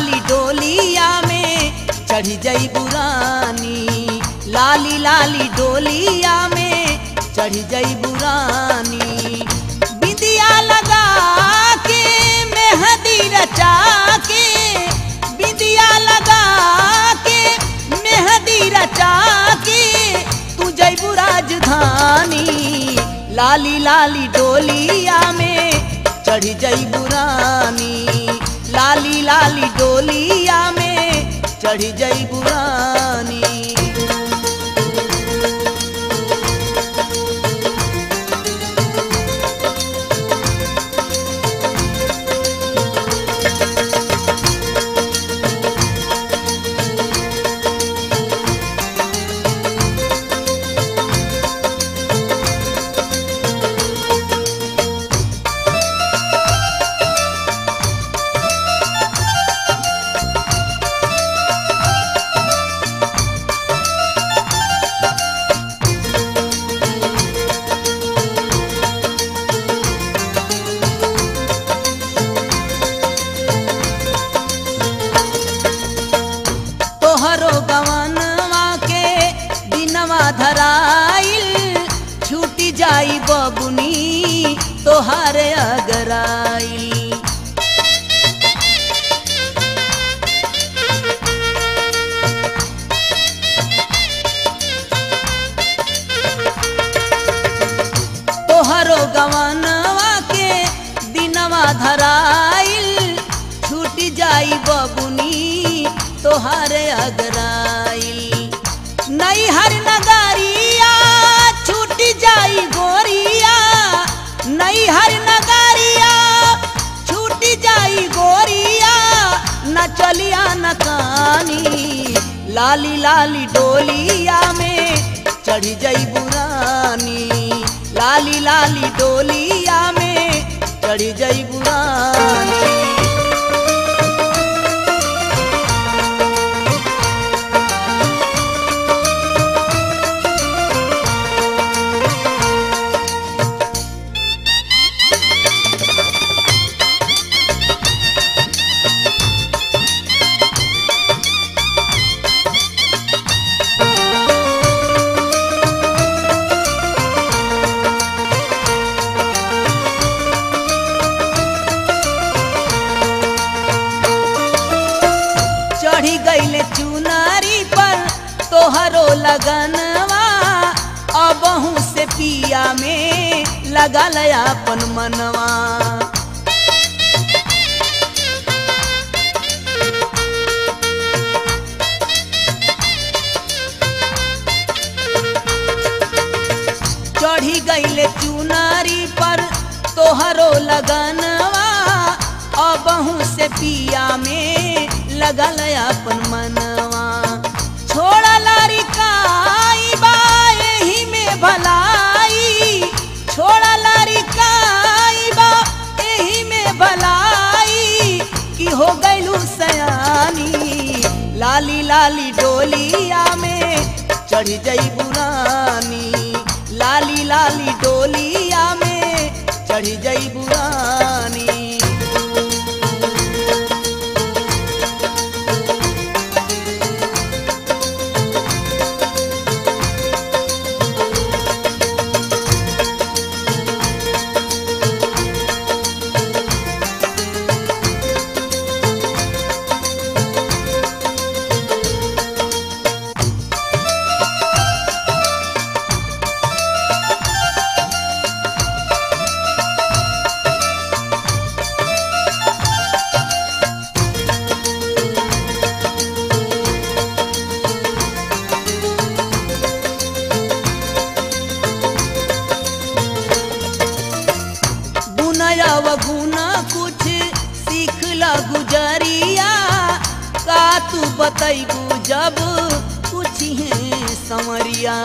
लाली डोलिया में चढ़ी जई बुरानी लाली लाली डोलिया में चढ़ी जई बुरानी बिंदिया लगा के मेहंदी रचा के बिंदिया लगा के मेहंदी रचा के तू जयबू राजधानी लाली लाली डोलिया में चढ़ी जयबू रानी लाली लाली डोलिया में चढ़ी जयबू रानी तोहरो गवनवा के दिनवा धराइल छूटी जाई बबुनी तोहार अगराइल तोहरो गवनवा के दिनवा धराइल छूट जाई बबुनी तोहारे अगराइल नैहर नगरिया छूट जाई गोरिया नैहर नगरिया छूट जाई गोरिया न चलिया न कानी लाली लाली डोलिया में चढ़ी जई बुरानी लाली लाली डोलिया में चढ़ी जई बुरानी चढ़ी गईले चुनारी पर तोहरो लगनवा अबहू से पिया में लगल अपन मनवा चढ़ी गईले चुनारी पर तोहरो लगनवा अबहू से पिया में लगल अपन मनवा छोड़ा लारी काई बा एही में भलाई छोड़ा लारी काई बा एही में भलाई कि हो गईलू सयानी लाली लाली डोलिया में चढ़ी जई बुरानी लाली लाली डोलिया में चढ़ी जई बुरानी बुनया गुना कुछ सीख ला गुजरिया का तू बतैबू जब कुछ है संवरिया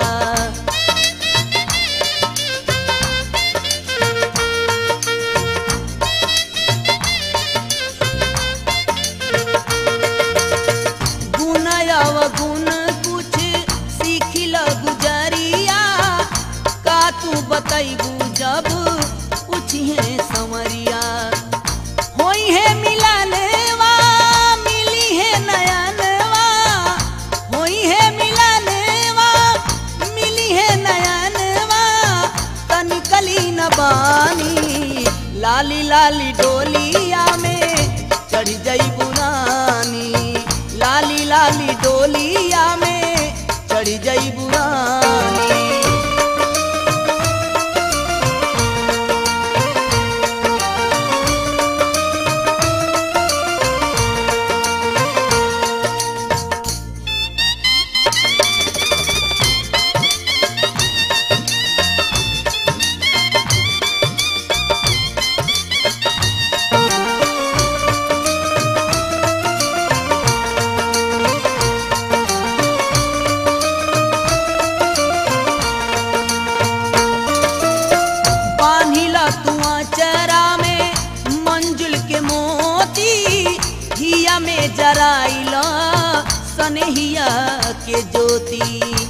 गुनया गुण कुछ सीख ला गुजरिया का तू बतैबू जब कुछ है संवरिया होई है मिलनवा मिली लाली डोलिया में चढ़ जई बुरानी लाली लाली डोलिया में चढ़ जई बुरानी बान्हिला तुआ चरा में मंजुल के मोती हिया में जराइला सनहिया के ज्योति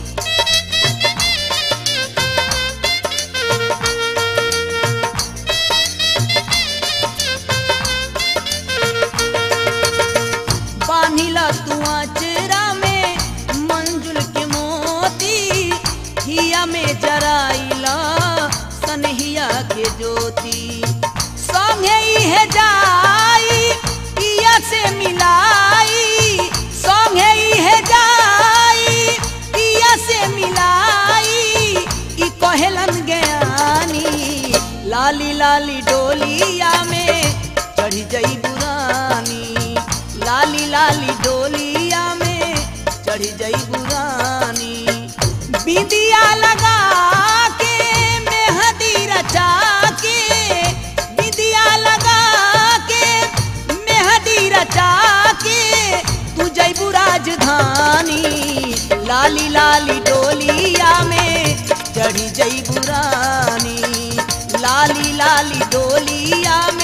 बान्हिला तुआ चरा में मंजुल के मोती हिया में जराइला सनहिया के ज्योति संगे इहे जाई पिया से मिलाई संगे इहे जाई पिया से मिलाई ई कहेलन ज्ञानी लाली लाली डोलिया में चढ़ी जई बुरानी लाली लाली डोलिया में चढ़ी जई बुरानी बिंदिया लगा के मेहंदी रचा के बिंदिया लगा के मेहंदी रचा के तू जयबू राजधानी लाली लाली डोलिया में चढ़ी जई बुरानी लाली लाली डोलिया में